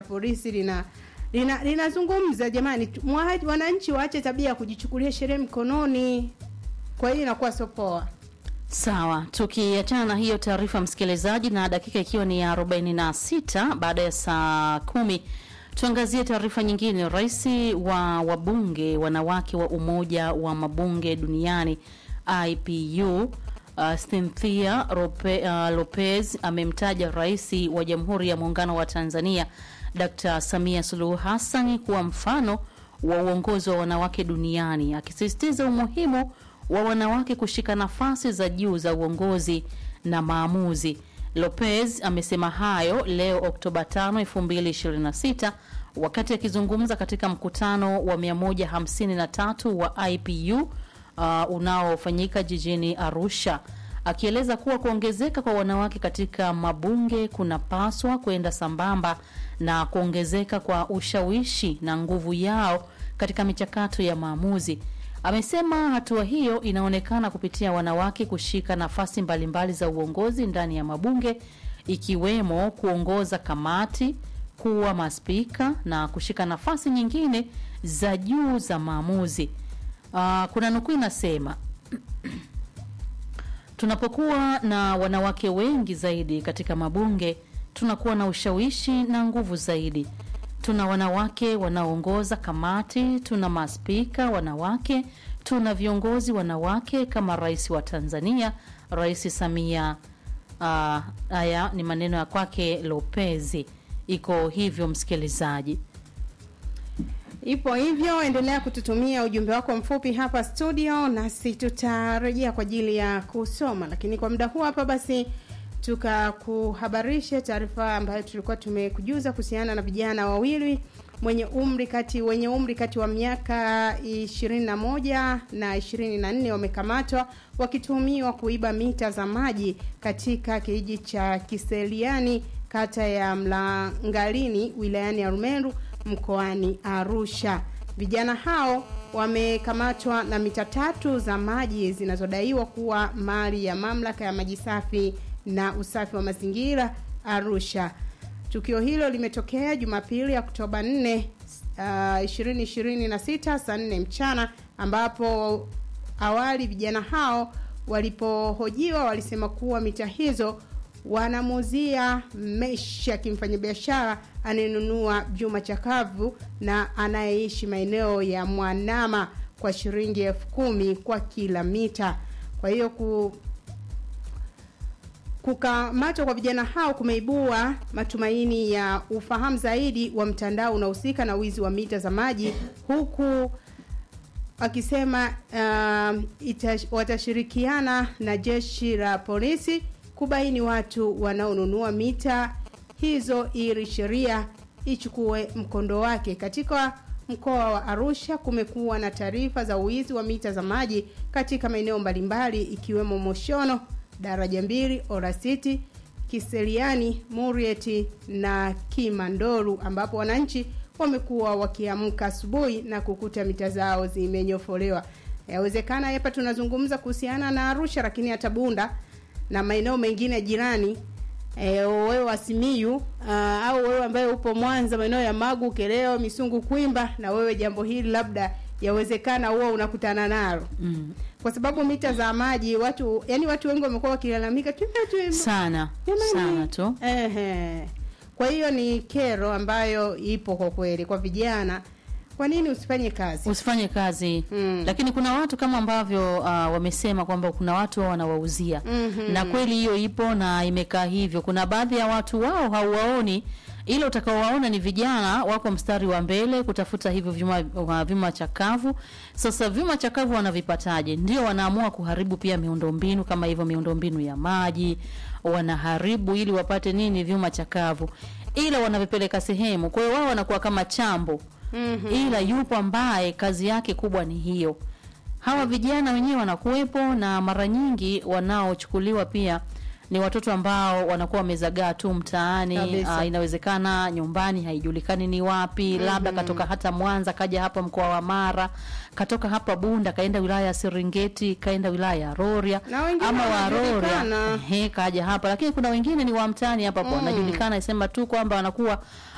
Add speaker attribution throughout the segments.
Speaker 1: polisi lina lina linazungumza jamani, tu- mwa- wananchi waache tabia ya kujichukulia sheria mkononi. Kwa hiyo inakuwa sio poa.
Speaker 2: Sawa, tukiachana na hiyo taarifa msikilizaji, na dakika ikiwa ni ya 46 baada ya saa kumi, tuangazie taarifa nyingine. Rais wa wabunge wanawake wa Umoja wa Mabunge Duniani IPU uh, Cynthia Rope, uh, Lopez amemtaja rais wa Jamhuri ya Muungano wa Tanzania Dr. Samia Suluhu Hassan kuwa mfano wa uongozi wa wanawake duniani akisisitiza umuhimu wa wanawake kushika nafasi za juu za uongozi na maamuzi. Lopez amesema hayo leo Oktoba 5, 2026 wakati akizungumza katika mkutano wa 153 wa IPU uh, unaofanyika jijini Arusha akieleza kuwa kuongezeka kwa wanawake katika mabunge kunapaswa kwenda sambamba na kuongezeka kwa ushawishi na nguvu yao katika michakato ya maamuzi. Amesema hatua hiyo inaonekana kupitia wanawake kushika nafasi mbalimbali za uongozi ndani ya mabunge ikiwemo kuongoza kamati, kuwa maspika na kushika nafasi nyingine za juu za maamuzi. Uh, kuna nukuu inasema Tunapokuwa na wanawake wengi zaidi katika mabunge, tunakuwa na ushawishi na nguvu zaidi. Tuna wanawake wanaoongoza kamati, tuna maspika wanawake, tuna viongozi wanawake kama rais wa Tanzania, Rais Samia. Uh, haya ni maneno ya kwake Lopezi. Iko hivyo, msikilizaji.
Speaker 1: Ipo hivyo, endelea kututumia ujumbe wako mfupi hapa studio, nasi tutarejea kwa ajili ya kusoma. Lakini kwa muda huu hapa basi tukakuhabarishe taarifa ambayo tulikuwa tumekujuza kuhusiana na vijana wawili mwenye umri kati wenye umri kati wa miaka 21 na 24 wamekamatwa wakituhumiwa kuiba mita za maji katika kijiji cha Kiseliani kata ya Mlangalini wilayani ya Rumeru mkoani Arusha. Vijana hao wamekamatwa na mita tatu za maji zinazodaiwa kuwa mali ya mamlaka ya maji safi na usafi wa mazingira Arusha. Tukio hilo limetokea Jumapili Oktoba 4 uh, 2026 saa 4 mchana ambapo awali vijana hao walipohojiwa walisema kuwa mita hizo wanamuuzia Mesha kimfanyabiashara anayenunua vyuma chakavu na anayeishi maeneo ya Mwanama kwa shilingi elfu kumi kwa kila mita. Kwa hiyo ku kukamatwa kwa vijana hao kumeibua matumaini ya ufahamu zaidi wa mtandao unaohusika na wizi wa mita za maji huku akisema uh, itash, watashirikiana na jeshi la polisi kubaini watu wanaonunua mita hizo ili sheria ichukue mkondo wake. Katika mkoa wa Arusha kumekuwa na taarifa za uwizi wa mita za maji katika maeneo mbalimbali ikiwemo Moshono, Daraja Mbili, Orasiti, Kiseliani, Murieti na Kimandoru ambapo wananchi wamekuwa wakiamka asubuhi na kukuta mita zao zimenyofolewa. Yawezekana hapa tunazungumza kuhusiana na Arusha, lakini hata Bunda na maeneo mengine jirani e, wewe wa Simiyu uh, au wewe ambaye upo Mwanza, maeneo ya Magu, Keleo, Misungu, Kwimba, na wewe jambo hili labda yawezekana huwa unakutana nalo
Speaker 2: Mm.
Speaker 1: kwa sababu mita za maji watu yani watu wengi wamekuwa wakilalamika tu tu
Speaker 2: Sana
Speaker 1: Jamani.
Speaker 2: sana tu.
Speaker 1: Ehe. Kwa hiyo ni kero ambayo ipo kwa kweli kwa vijana. Kwa nini usifanye kazi?
Speaker 2: Usifanye kazi
Speaker 1: Mm.
Speaker 2: lakini kuna watu kama ambavyo uh, wamesema kwamba kuna watu wao wanawauzia
Speaker 1: Mhm.
Speaker 2: na kweli hiyo ipo na imekaa hivyo. Kuna baadhi ya watu wao hauwaoni, ila utakaowaona ni vijana wako mstari wa mbele kutafuta hivyo vyuma, uh, vyuma chakavu. Sasa vyuma chakavu wanavipataje? Ndio wanaamua kuharibu pia miundombinu kama hivyo, miundombinu ya maji wanaharibu ili wapate nini? Vyuma chakavu, ila wanavipeleka sehemu. Kwa hiyo wao wanakuwa kama chambo
Speaker 1: Mhm.
Speaker 2: ila yupo ambaye kazi yake kubwa ni hiyo. Hawa vijana wenyewe wanakuwepo na mara nyingi wanaochukuliwa pia ni watoto ambao wanakuwa wamezagaa tu mtaani.
Speaker 1: Kabisa.
Speaker 2: Uh, inawezekana nyumbani haijulikani ni wapi, labda katoka hata Mwanza kaja hapa mkoa wa Mara, katoka hapa Bunda kaenda wilaya ya Serengeti, kaenda wilaya ya Rorya
Speaker 1: Na wengine
Speaker 2: ama wa Rorya
Speaker 1: wanajulikana.
Speaker 2: Ehe, kaja hapa, lakini kuna wengine ni wa mtaani hapa hapo wanajulikana, isema tu kwamba wanakuwa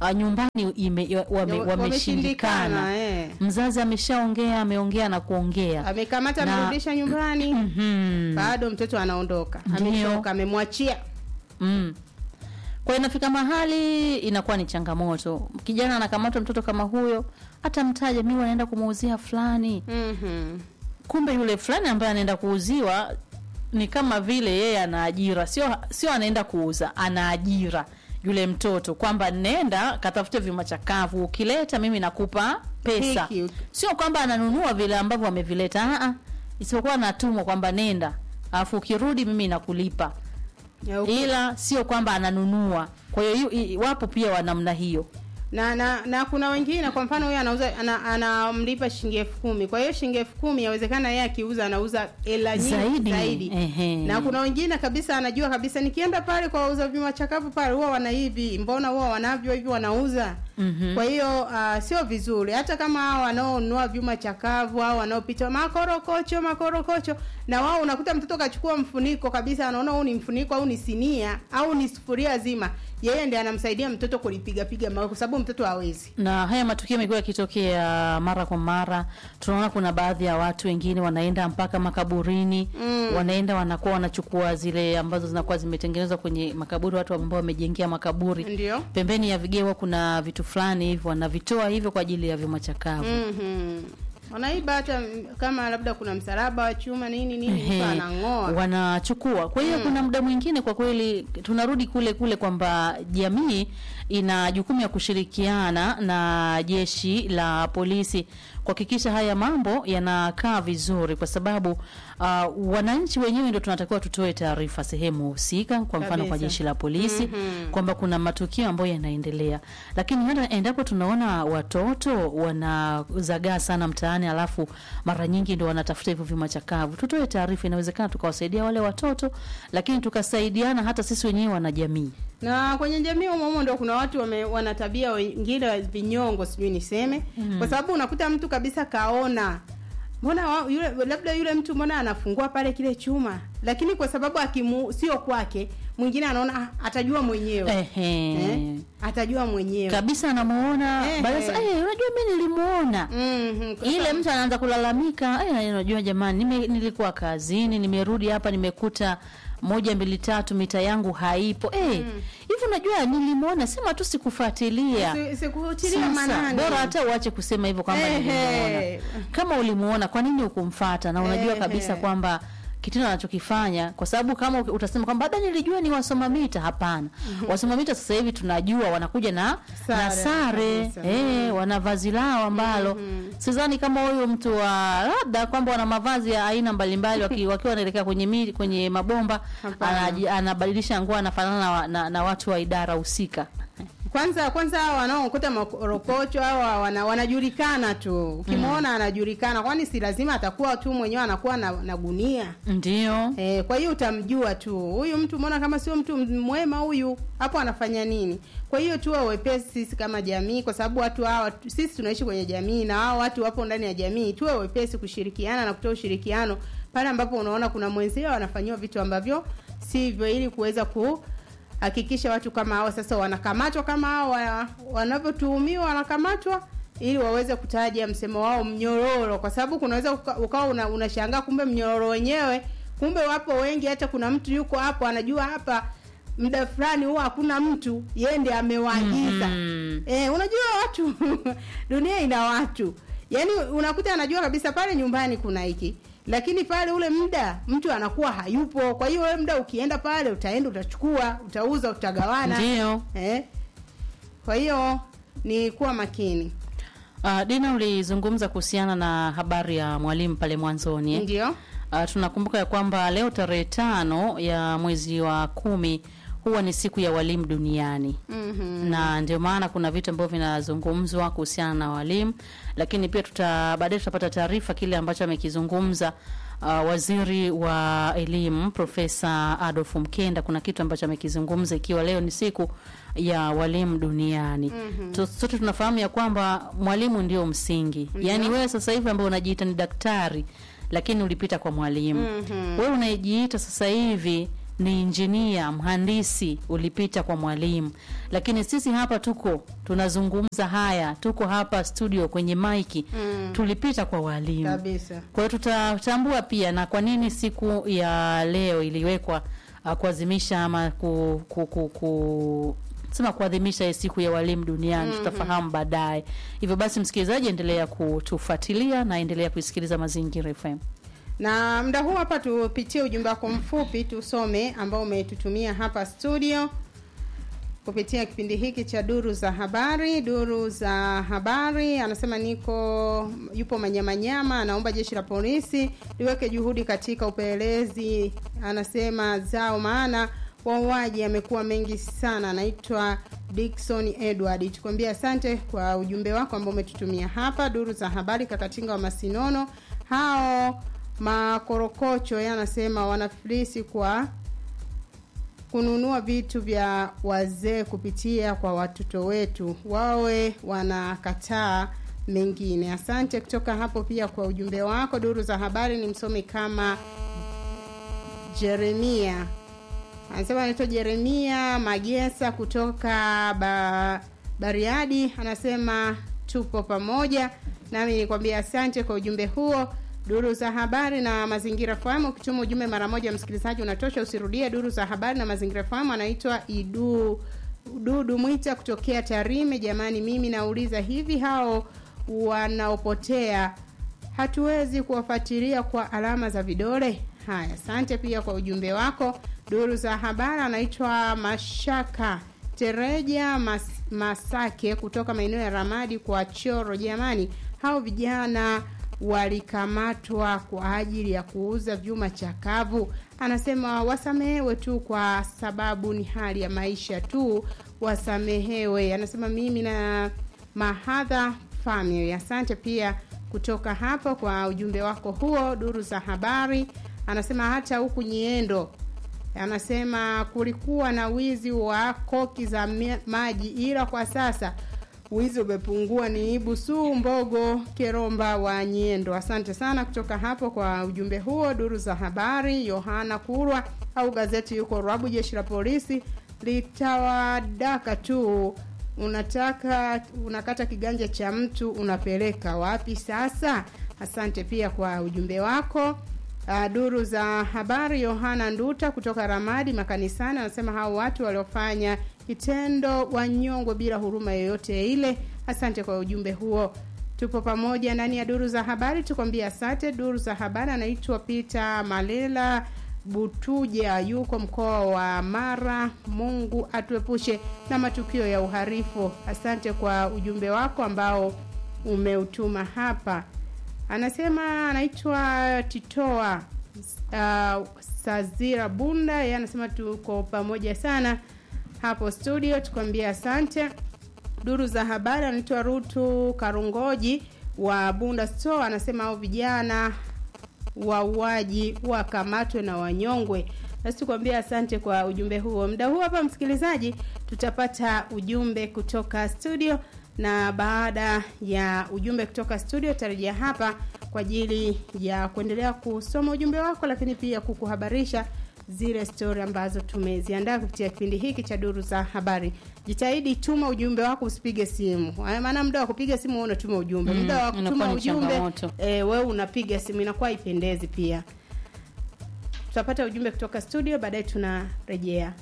Speaker 2: uh, nyumbani ime, wame,
Speaker 1: Ya-
Speaker 2: wameshindikana
Speaker 1: eh.
Speaker 2: mzazi ameshaongea ameongea na kuongea
Speaker 1: amekamata
Speaker 2: Na-
Speaker 1: amerudisha nyumbani
Speaker 2: Mhm.
Speaker 1: bado mtoto anaondoka
Speaker 2: Ndio.
Speaker 1: amechoka amemwachia
Speaker 2: Mm. Kwa hiyo inafika mahali inakuwa ni changamoto. Kijana anakamatwa mtoto kama huyo, atamtaja mimi wanaenda kumuuzia fulani.
Speaker 1: Mhm.
Speaker 2: Kumbe yule fulani ambaye anaenda kuuziwa ni kama vile yeye ana ajira, sio sio anaenda kuuza, ana ajira yule mtoto kwamba nenda katafute vyuma chakavu, ukileta mimi nakupa pesa.
Speaker 1: Hiki.
Speaker 2: Sio kwamba ananunua vile ambavyo amevileta, a a, isipokuwa anatumwa kwamba nenda, alafu ukirudi mimi nakulipa
Speaker 1: Ya, uku-
Speaker 2: ila sio kwamba ananunua. Kwa hiyo yu- i- wapo pia wa namna hiyo.
Speaker 1: na na na kuna wengine kwa mfano huyo anauza ana- anamlipa shilingi elfu kumi kwa hiyo shilingi elfu kumi yawezekana yeye akiuza anauza hela nyingi
Speaker 2: Zaidi.
Speaker 1: zaidi,
Speaker 2: Ehe.
Speaker 1: na kuna wengine kabisa anajua kabisa nikienda pale kwa wauza vyuma chakavu pale huwa wana hivi mbona huwa wanavyo hivi wanauza
Speaker 2: Mhm.
Speaker 1: kwa hiyo uh, sio vizuri hata kama hao wanaonunua vyuma chakavu au wanaopita makorokocho makorokocho na wao unakuta mtoto kachukua mfuniko kabisa anaona huu ni mfuniko au ni sinia au ni sufuria zima yeye ndiye anamsaidia mtoto kulipiga piga mawe kwa sababu mtoto hawezi
Speaker 2: na haya matukio yamekuwa yakitokea mara kwa mara. Tunaona kuna baadhi ya watu wengine wanaenda mpaka makaburini
Speaker 1: Mm.
Speaker 2: wanaenda wanakuwa wanachukua zile ambazo zinakuwa zimetengenezwa kwenye makaburi, watu ambao wamejengea makaburi
Speaker 1: ndio
Speaker 2: pembeni ya vigewa, kuna vitu fulani hivyo wanavitoa hivyo kwa ajili ya vyuma chakavu.
Speaker 1: Mhm. wanaiba hata mm, kama labda kuna msalaba wa chuma nini nini mtu
Speaker 2: Ehe,
Speaker 1: anang'oa
Speaker 2: wanachukua. Kwa hiyo kuna muda mwingine kwa kweli tunarudi kule kule kwamba jamii ina jukumu ya kushirikiana na jeshi la polisi kuhakikisha haya mambo yanakaa vizuri, kwa sababu uh, wananchi wenyewe ndio tunatakiwa tutoe taarifa sehemu husika, kwa mfano kwa
Speaker 1: Kabisa.
Speaker 2: jeshi la polisi
Speaker 1: Mhm.
Speaker 2: kwamba kuna matukio ambayo yanaendelea, lakini hata endapo tunaona watoto wanazagaa sana mtaani, alafu mara nyingi ndio wanatafuta hivyo vyuma chakavu, tutoe taarifa. Inawezekana tukawasaidia wale watoto, lakini tukasaidiana hata sisi wenyewe wanajamii.
Speaker 1: na kwenye jamii humo humo ndo kuna watu wame, wana tabia wengine wa vinyongo sijui niseme kwa sababu unakuta mtu kabisa kaona mbona wa, yule labda yule mtu mbona anafungua pale kile chuma lakini kwa sababu akimu sio kwake mwingine anaona ah, atajua mwenyewe
Speaker 2: Ehe.
Speaker 1: eh? atajua mwenyewe
Speaker 2: Kabisa anamuona
Speaker 1: Ehe.
Speaker 2: baada sasa, eh, unajua mimi nilimuona
Speaker 1: Mhm, kwa
Speaker 2: ile
Speaker 1: sababu-
Speaker 2: mtu anaanza kulalamika, eh, unajua jamani, nime, nilikuwa kazini, nimerudi hapa nimekuta moja mbili tatu mita yangu haipo eh, hivi unajua nilimwona, sema tu sikufuatilia.
Speaker 1: Si- sikutilia
Speaker 2: Sasa,
Speaker 1: maanani
Speaker 2: bora hata uache kusema hivyo kwamba
Speaker 1: Ehe.
Speaker 2: nilimuona. Kama ulimuona, kwa nini hukumfata? Na unajua
Speaker 1: Ehe.
Speaker 2: kabisa kwamba kitendo anachokifanya kwa sababu kama uki- utasema kwamba labda nilijua ni wasoma mita. Hapana, wasoma mita sasa hivi tunajua wanakuja na
Speaker 1: Sare,
Speaker 2: na sare
Speaker 1: kabisa.
Speaker 2: eh, wana vazi lao ambalo sidhani kama huyu mtu wa labda kwamba wana mavazi ya aina mbalimbali waki- wakiwa wanaelekea kwenye mi, kwenye mabomba
Speaker 1: Hapana.
Speaker 2: anaji- anabadilisha nguo anafanana na, wa- na, na watu wa idara husika.
Speaker 1: kwanza kwanza hao wanaokuta makorokocho au wana, wanajulikana tu ukimwona anajulikana kwani si lazima atakuwa tu mwenyewe anakuwa na, na gunia
Speaker 2: Ndio.
Speaker 1: Eh, kwa hiyo utamjua tu huyu mtu, mbona kama sio mtu mwema huyu, hapo anafanya nini? Kwa hiyo tuwe wepesi sisi kama jamii, kwa sababu watu hawa sisi tunaishi kwenye jamii na hao watu wapo ndani ya jamii. Tuwe wepesi kushirikiana na kutoa ushirikiano pale ambapo unaona kuna mwenzio anafanyiwa vitu ambavyo sivyo, ili kuweza kuhakikisha watu kama hao sasa wanakamatwa kama hao wa- wanavyotuhumiwa wanakamatwa ili waweze kutaja msemo wao mnyororo, kwa sababu kunaweza uka- ukawa una, unashangaa kumbe mnyororo wenyewe, kumbe wapo wengi. Hata kuna mtu yuko hapo anajua hapa muda fulani huwa hakuna mtu, yeye ndiye amewaagiza.
Speaker 2: Mhm.
Speaker 1: Eh, unajua watu dunia ina watu, yaani unakuta anajua kabisa pale nyumbani kuna hiki, lakini pale ule muda mtu anakuwa hayupo. Kwa hiyo ule muda ukienda pale, utaenda utachukua, utauza, utagawana
Speaker 2: Ndio.
Speaker 1: eh. Kwa hiyo ni kuwa makini,
Speaker 2: Uh, Dina, ulizungumza kuhusiana na habari ya mwalimu pale mwanzoni eh?
Speaker 1: ndio
Speaker 2: Uh, tunakumbuka ya kwamba leo tarehe tano ya mwezi wa kumi huwa ni siku ya walimu duniani
Speaker 1: mhm.
Speaker 2: na ndio maana kuna vitu ambavyo vinazungumzwa kuhusiana na walimu, lakini pia tuta baadaye tutapata taarifa kile ambacho amekizungumza uh, waziri wa elimu Profesa Adolf Mkenda. Kuna kitu ambacho amekizungumza ikiwa leo ni siku ya walimu duniani. Tu- Sote tunafahamu ya kwamba mwalimu ndio msingi, yaani wewe sasa hivi ambao unajiita ni daktari lakini ulipita kwa mwalimu
Speaker 1: Mhm.
Speaker 2: wewe unayejiita sasa hivi ni injinia, mhandisi, ulipita kwa mwalimu, lakini sisi hapa tuko tunazungumza haya, tuko hapa studio kwenye maiki
Speaker 1: Mm.
Speaker 2: tulipita kwa walimu.
Speaker 1: kabisa
Speaker 2: Kwa hiyo tutatambua pia na kwa nini siku ya leo iliwekwa uh, kuadhimisha ama ku, ku, ku, ku sema kuadhimisha hii siku ya walimu duniani tutafahamu baadaye. Hivyo basi, msikilizaji, endelea kutufuatilia na endelea kuisikiliza Mazingira FM.
Speaker 1: na muda huu hapa tupitie ujumbe wako mfupi tusome ambao umetutumia hapa studio kupitia kipindi hiki cha duru za habari duru za habari anasema niko yupo manyamanyama anaomba jeshi la polisi liweke juhudi katika upelelezi anasema zao maana wauaji amekuwa mengi sana anaitwa Dickson Edward tukwambia asante kwa ujumbe wako ambao umetutumia hapa duru za habari kakatinga wa masinono hao makorokocho yeye anasema wanafilisi kwa kununua vitu vya wazee kupitia kwa watoto wetu wawe wanakataa mengine asante kutoka hapo pia kwa ujumbe wako duru za habari ni msomi kama jeremia anasema anaitwa jeremia magesa kutoka ba, bariadi anasema tupo pamoja nami nikwambia asante kwa ujumbe huo duru za habari na mazingira fahamu ukituma ujumbe mara moja msikilizaji unatosha usirudie duru za habari na mazingira fahamu anaitwa idu dudu mwita kutokea tarime jamani mimi nauliza hivi hao wanaopotea hatuwezi kuwafuatilia kwa alama za vidole haya asante pia kwa ujumbe wako duru za habari anaitwa mashaka tereja Mas, masake kutoka maeneo ya ramadi kwa choro jamani hao vijana walikamatwa kwa ajili ya kuuza vyuma chakavu anasema wasamehewe tu kwa sababu ni hali ya maisha tu wasamehewe anasema mimi na mahadha family asante pia kutoka hapo kwa ujumbe wako huo duru za habari anasema hata huku nyiendo anasema kulikuwa na wizi wa koki za me- maji ila kwa sasa wizi umepungua ni busu mbogo keromba wa nyiendo asante sana kutoka hapo kwa ujumbe huo duru za habari yohana kurwa au gazeti yuko rabu jeshi la polisi litawadaka tu unataka unakata kiganja cha mtu unapeleka wapi sasa asante pia kwa ujumbe wako Uh, duru za habari yohana nduta kutoka ramadi makanisani anasema hao watu waliofanya kitendo wanyongwe bila huruma yoyote ile asante kwa ujumbe huo tupo pamoja ndani ya duru za habari tukwambia asante duru za habari anaitwa peter malela butuja yuko mkoa wa mara mungu atuepushe na matukio ya uharifu asante kwa ujumbe wako ambao umeutuma hapa anasema anaitwa titoa uh, sazira bunda yeye anasema tuko pamoja sana hapo studio tukwambia asante duru za habari anaitwa rutu karungoji wa bunda store anasema au vijana wauaji wakamatwe na wanyongwe nasi tukwambia asante kwa ujumbe huo muda huu hapa msikilizaji tutapata ujumbe kutoka studio na baada ya ujumbe kutoka studio tarejea hapa kwa ajili ya kuendelea kusoma ujumbe wako lakini pia kukuhabarisha zile stori ambazo tumeziandaa kupitia kipindi hiki cha duru za habari jitahidi tuma ujumbe wako usipige simu Haya, maana muda wa kupiga simu wewe unatuma ujumbe
Speaker 2: Mm,
Speaker 1: muda wa
Speaker 2: inakuwa
Speaker 1: kutuma
Speaker 2: ni
Speaker 1: ujumbe
Speaker 2: changamoto.
Speaker 1: e, wewe unapiga simu inakuwa haipendezi pia tutapata ujumbe kutoka studio baadaye tunarejea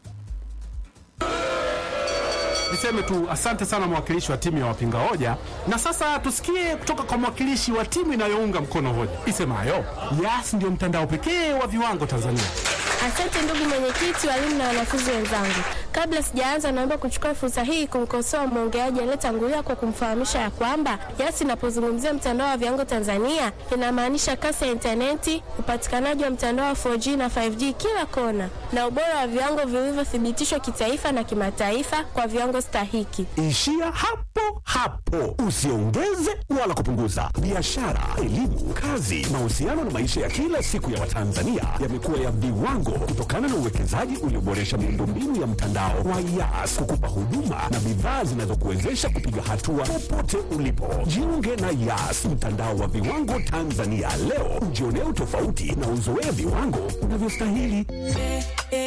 Speaker 3: Niseme tu asante sana mwakilishi wa timu ya wapinga hoja, na sasa tusikie kutoka kwa mwakilishi wa timu inayounga mkono hoja isemayo Yas ndio mtandao pekee wa viwango Tanzania.
Speaker 4: Asante ndugu mwenyekiti, walimu na wanafunzi wenzangu. Kabla sijaanza, naomba kuchukua fursa hii kumkosoa mwongeaji aliyetangulia kwa kumfahamisha ya kwamba Yas inapozungumzia mtandao wa viwango Tanzania inamaanisha kasi ya intaneti, upatikanaji wa mtandao wa 4G na 5G kila kona, na ubora wa viwango vilivyothibitishwa kitaifa na kimataifa kwa viwango stahiki.
Speaker 5: Ishia hapo hapo, usiongeze wala kupunguza. Biashara, elimu, kazi, mahusiano na maisha ya kila siku ya Watanzania yamekuwa ya viwango kutokana na uwekezaji ulioboresha miundombinu ya mtandao wa Yas kukupa huduma na bidhaa zinazokuwezesha kupiga hatua popote ulipo. Jiunge na Yas, mtandao wa viwango Tanzania leo, ujionee utofauti na uzoee viwango unavyostahili.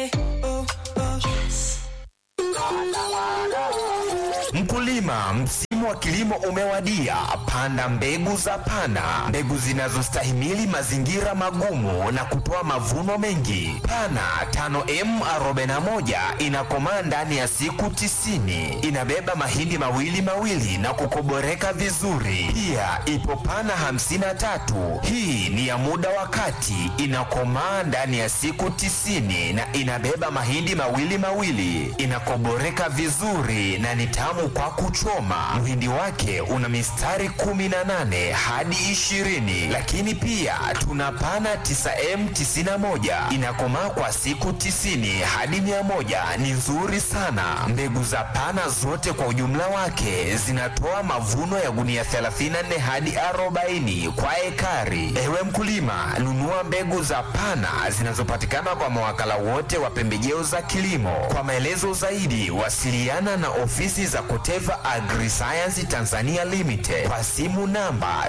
Speaker 6: msimu wa kilimo umewadia. Panda mbegu za Pana, mbegu zinazostahimili mazingira magumu na kutoa mavuno mengi. Pana 5M41 inakomaa ndani ya siku tisini. Inabeba mahindi mawili mawili na kukoboreka vizuri. Pia ipo Pana 53, hii ni ya muda wa kati, inakomaa ndani ya siku tisini na inabeba mahindi mawili mawili, inakoboreka vizuri na ni tamu kwa kuchoma. Mhindi wake una mistari 18 hadi 20, lakini pia tuna pana 9M91 inakomaa kwa siku 90 hadi 100, ni nzuri sana. Mbegu za pana zote kwa ujumla wake zinatoa mavuno ya gunia 34 hadi 40 kwa ekari. Ewe mkulima, nunua mbegu za pana zinazopatikana kwa mawakala wote wa pembejeo za kilimo. Kwa maelezo zaidi, wasiliana na ofisi za Koteva Agriscience Tanzania Limited kwa simu namba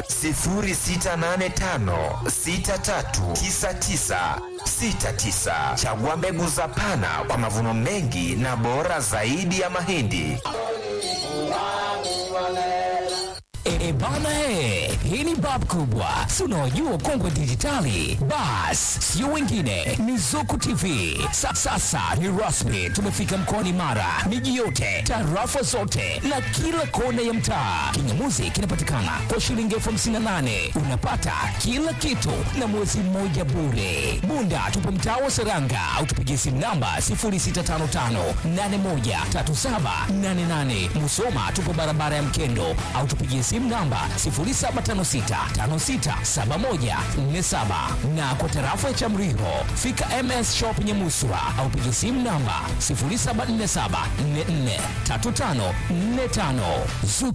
Speaker 6: 0685639969. Chagua mbegu za pana kwa mavuno mengi na bora zaidi ya mahindi.
Speaker 7: E bana he, hii ni bab kubwa, si unaojua ukongwe dijitali. Bas, sio wengine, ni Zuku TV. Sa, sasa ni rasmi, tumefika mkoani Mara, miji yote, tarafa zote na kila kona ya mtaa. Kingamuzi kinapatikana kwa shilingi elfu hamsini na nane unapata kila kitu na mwezi mmoja bure. Bunda tupo mtaa wa Seranga au tupigie simu namba 0655813788. Musoma tupo barabara ya Mkendo au tupigie simu namba 0756567147 na kwa tarafa ya Chamriho fika MS Shop Nyamuswa au pigie simu namba 0747443545. Zuku